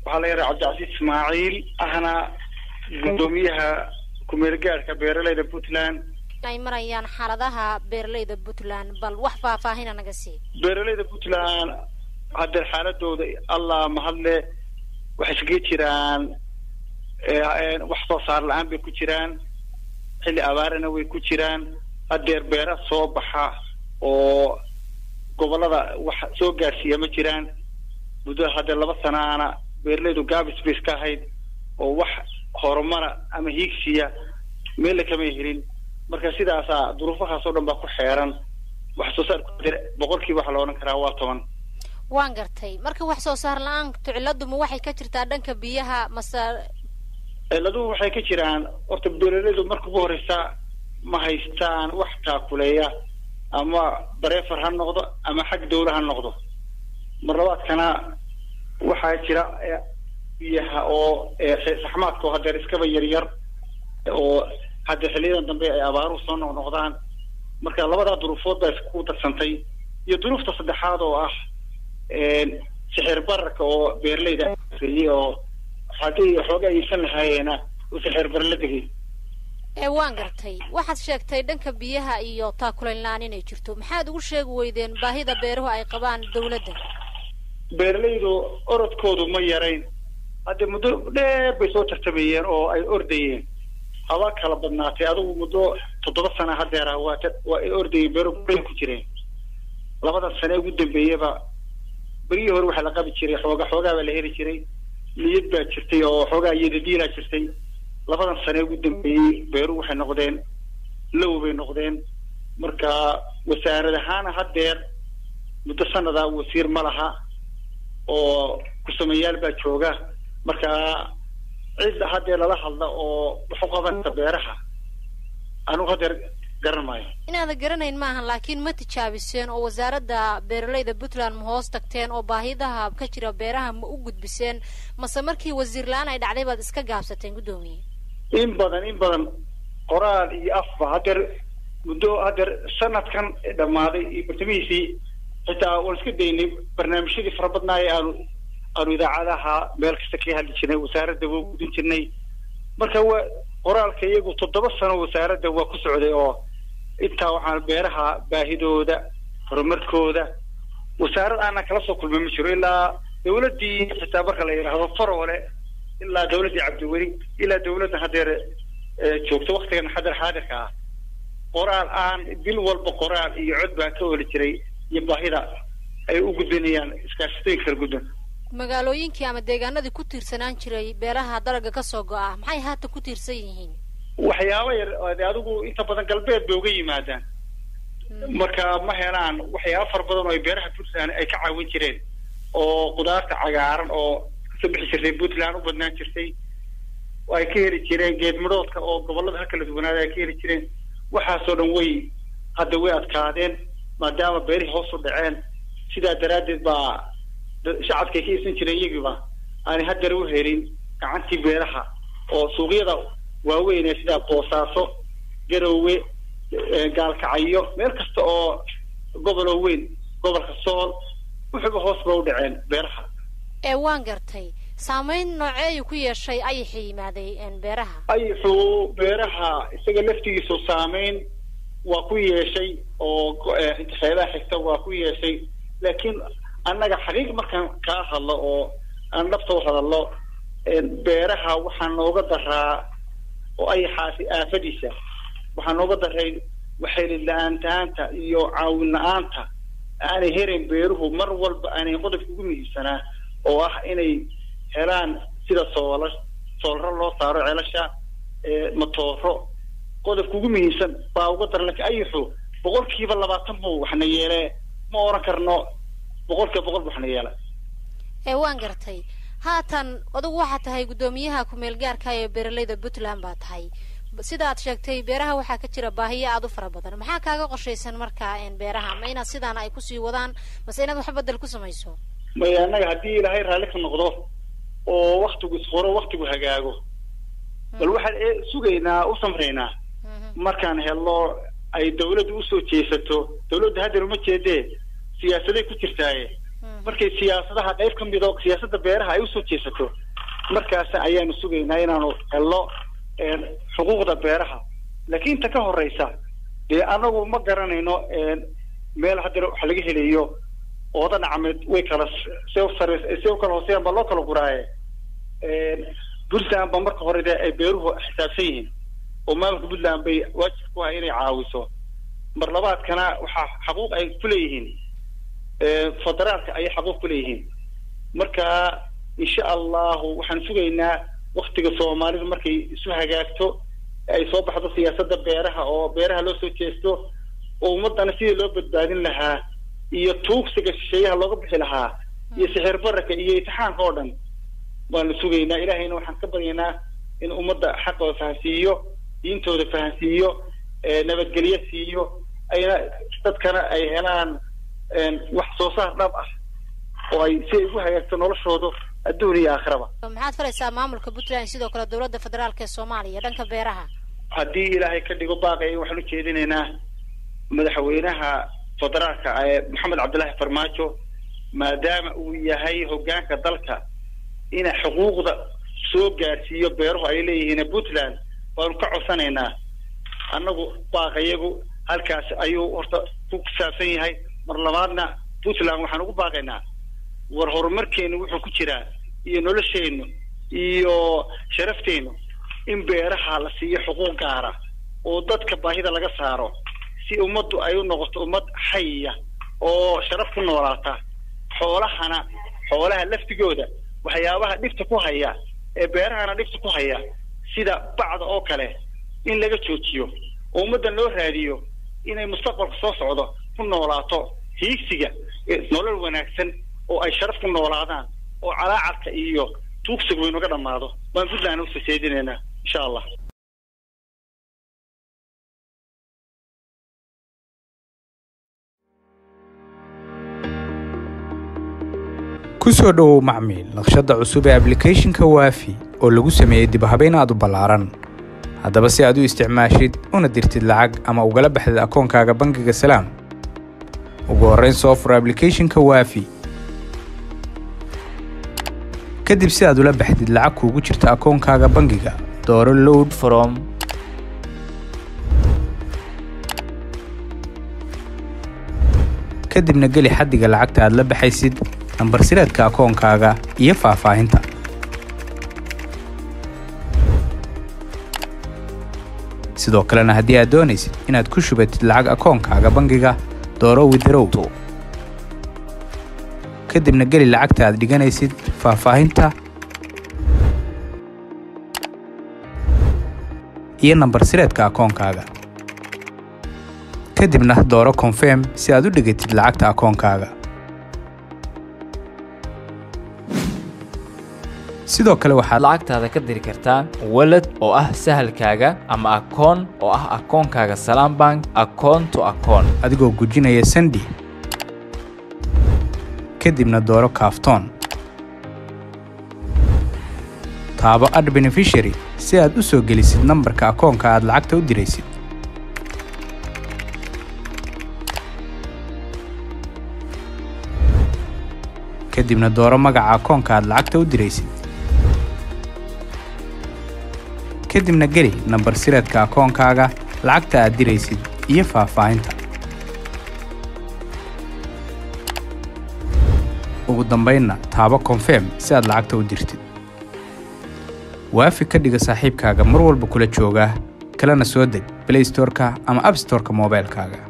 waxaa la yaraha cabdicasiis ismaaciil ahna guddoomiyaha kumeel gaadhka beeraleyda puntland ay marayaan xaaladaha beeraleyda puntland bal wax faahfaahina naga sii beeraleyda puntland haddeer xaaladooda allah mahadle waxay iskaga jiraan wax soo saar la-aan bay ku jiraan xilli abaarana way ku jiraan haddeer beera soo baxa oo gobolada wax soo gaarsiiya ma jiraan muddada haddeer laba sanaana beeraleydu gaabis bay iska ahayd oo wax horumara ama hiigsiya meella kamay helin marka sidaasaa duruufahaas oo dhan baa ku xeeran wax soo saarku boqolkiiba waxaa la odhan karaa waa toban waan gartay marka wax soo saar la-aantu ciladuma waxay ka jirtaa dhanka biyaha mase ciladuhu waxay ka jiraan horta beeraleydu marka ugu horeysa ma haystaan wax taakuleeya ama bareefar ha noqdo ama xag dawla ha noqdo mar labaadkana waxaa jira biyaha oo saxmaadka oo hadeer iskaba yaryar oo hadda xiliyadan dambe ay abaaruhu soo noqnoqdaan marka labadaa duruufood baa isku darsantay iyo duruufta saddexaad oo ah sixir bararka oo beeraleyda iyey oo haddii xoogaa iibsan lahaayeena uu sixir bar la degay ee waan gartay waxaad sheegtay dhanka biyaha iyo taakulayn la-aan inay jirto maxaad ugu sheegi weydeen baahida beeruhu ay qabaan dawladda beeraleydu orodkoodu ma yarayn hadde muddo dheer bay soo tartamayeen oo ay ordayeen haba kala badnaatay adigu muddo toddoba sana hadeera waa waa ay ordayeen beero bay ku jireen labadan sane ugu dambeeyaba berihii hore waxaa la qabi jiray xooga xoogaa baa la heli jiray niyad baa jirtay oo xoogaa iyadadiilaa jirtay labadan sane ugu dambeeyey beeruhu waxay noqdeen low bay noqdeen marka wasaarad ahaana haddeer muddo sanada wasiir ma laha oo ku-sameeyaal baa jooga marka cid haddee lala hadla oo wax u qabanka beeraha anugu haddeer garan maayo inaada garanayn maahan laakiin ma tijaabiseen oo wasaaradda beeraleyda puntland ma hoos tagteen oo baahidaha ka jira beeraha ma u gudbiseen mase markii wasiir la-aan ay dhacday baad iska gaabsateen guddoomiye in badan in badan qoraal iyo afba haddeer muddo haddeer sanadkan dhammaaday iyo bartamihiisii xitaa waan iska daynay barnaamijyadii fara badnaaye aanu aanu idaacadaha meel kasta ka hadli jirnay wasaaradda waa gudin jirnay marka waa qoraalka iyagu toddoba sano wasaaradda waa ku socday oo intaa waxaan beeraha baahidooda horumarkooda wasaarad aanan kala soo kulmay ma jiro ilaa dawladdii xitaa marka la yidhaahdo farole ilaa dawladdii cabdiweli ilaa dawladda haddeer joogto waktigan xadar xaadirka ah qoraal aan bil walba qoraal iyo cod baa ka oli jiray iyo baahida ay u gudbinayaan iskaashatooyinka kala gudban magaalooyinkii ama deegaanadii ku tiirsanaan jiray beeraha dalaga kasoo go-a maxay haata ku tiirsan yihiin waxyaaba yar adigu inta badan galbeed bay uga yimaadaan marka ma helaan waxyaaba fara badan oo ay beeraha puntland ay ka caawin jireen oo qudaarta cagaaran oo kasoo bixi jirtay puntland u badnaan jirtay ay ka heli jireen geed midhoodka oo gobolada ha kala duwanaada ay ka heli jireen waxaasoo dhan way hadda way adkaadeen maadaama beerihii hoos u dhaceen sidaa daraaddeed baa shacabkay ka iibsan jireen iyagiiba aanay haddana u helin gacantii beeraha oo suuqyada waaweyn ee sida boosaaso garowe gaalkacyo meel kasta oo goboloo weyn gobolka sool wuxuuba hoos ba u dhaceen beeraha ee waan gartay saameyn nooceeyu ku yeeshay ayaxa yimaaday beeraha ayaxu beeraha isaga laftigiisu saameyn waa ku yeeshay oo xeebaha xigta waa ku yeeshay laakiin annaga xaqiiq markaan kaa hadlo oo aan dhabta u hadallo beeraha waxaa nooga daraa oo ayaxaasi aafadiisa waxaa nooga daray waxaylid la-aantaanta iyo caawin la-aanta aanay herayn beeruhu mar walba aanay qodobka ugu muhiimsanaa oo ah inay helaan sida soola soolro loo saaro celasha matooro qodobka ugu muhiimsan baa uga daran lakiin ayaxu boqolkiiba labaatan buu waxna yeelee ma oran karno boqolkiiba boqol bu waxna yeela ee waan gartay haatan adugu waxaa tahay guddoomiyaha ku-meel gaarka ee beeraleyda puntland baa tahay sida aad sheegtay beeraha waxaa ka jira baahiyo aada u fara badan maxaa kaaga qorshaysan markaa beeraha ma inaad sidaana ay kusii wadaan mase inaad wax bedel ku samayso maya annaga haddii ilaahay raalli ka noqdo oo waktigu isqoro waktigu hagaago bal waxaan sugaynaa u samraynaa markaan helno ay dawladdu usoo jeesato dawladda haddeer uma jeedee siyaasaday ku jirtaaye markay siyaasadaha qayb ka mid oo siyaasadda beeraha ay usoo jeesato markaas ayaanu sugaynaa inaanu helno xuquuqda beeraha laakiin inta ka horeysa dee anagu ma garanayno meel haddana wax laga helayo ooda dhacmeed way kala se sare se u kala hooseeyaan baa loo kala guraaye puntland ba marka hore de ay beeruhu xisaabsan yihiin oo maamulka puntland bay waajib ku ah inay caawiso mar labaadkana waxaa xaquuq ay kuleeyihiin federaalka ayay xaquuq kuleeyihiin marka insha allahu waxaan sugaynaa waktiga soomaalidu markay isu hagaagto ay soo baxdo siyaasadda beeraha oo beeraha loo soo jeesto oo ummadana sidii loo badbaadin lahaa iyo tuugsiga shisheeyaha looga bixi lahaa iyo sixir bararka iyo itixaanka oo dhan waanu sugaynaa ilahayna waxaan ka baryaynaa in ummadda xaqooda fahansiiyo diintooda fahansiiyo nabadgelyo siiyo ayna dadkana ay helaan wax soo saar dhab ah oo ay si ay ugu hagaagto noloshooda adduun iyo aakhiraba maxaad faraysaa maamulka puntland sidoo kale dowladda federaalk ee soomaaliya dhanka beeraha haddii ilaahay ka dhigo baaqaya waxaan ujeedinaynaa madaxweynaha federaalka ee maxamed cabdillaahi farmaajo maadaama uu yahay hoggaanka dalka ina xuquuqda soo gaarsiiyo beeruhu ay leeyihiin puntland waanu ka codsanaynaa annagu baaqayagu halkaas ayuu horta ku saabsan yahay mar labaadna puntland waxaan ugu baaqaynaa war horumarkeenu wuxuu ku jiraa iyo nolosheennu iyo sharafteenu in beeraha la siiyo xuquuq gaara oo dadka baahida laga saaro si ummaddu ay u noqoto ummad xayiya oo sharaf ku noolaata xoolahana xoolaha laftigooda waxyaabaha dhibta ku haya ee beerahana dhibta ku haya sida bacda oo kale in laga joojiyo oo ummaddan loo raadiyo inay mustaqbalka soo socdo ku noolaato hiigsiga nolol wanaagsan oo ay sharaf ku noolaadaan oo calaacadka iyo tuugsiga waynaga dhammaado waan puntland usoo jeedinaynaa insha allah ku soo dhowow macmiil naqshadda cusub ee ablicathonka waafi oo lagu sameeyey dibhabayn aad u ballaaran haddaba si aad u isticmaashid una dirtid lacag ama ugala baxdid akoonkaaga bangiga salaam ugu horrayn soo fur ablicathonka waafi kadib si aad ula baxdid lacag kuugu jirta akoonkaaga bangiga dooro load from kadibna geli xaddiga lacagta aad la baxaysid nambar sireedka akoonkaaga iyo faahfaahinta sidoo kalena haddii aad doonaysid inaad ku shubatid lacag akoonkaaga bangiga dooro widarow kadibna geli lacagta aad dhiganaysid faahfaahinta iyo nambar sireedka akoonkaaga kadibna dooro konfirm si aad u dhigatid lacagta akoonkaaga sidoo kale waxaad lacagtaada ka diri kartaa walad oo ah sahalkaaga ama akoon oo ah akoonkaaga salaam bank akoon to akoon adigoo gujinaya sandi kadibna dooro kaaftoon taabo ad benefishary si aad u soo gelisid nambarka akoonka aad lacagta u diraysid kadibna dooro magaca akoonka aad lacagta u diraysid kadibna geli nambar sireedka akoonkaaga lacagta aad diraysid iyo faahfaahinta ugu dambaynna taabo konfirm si aad lacagta u dirtid waafi ka dhiga saaxiibkaaga mar walba kula jooga kalena soo deg blaystorka ama abstorka moobaylkaaga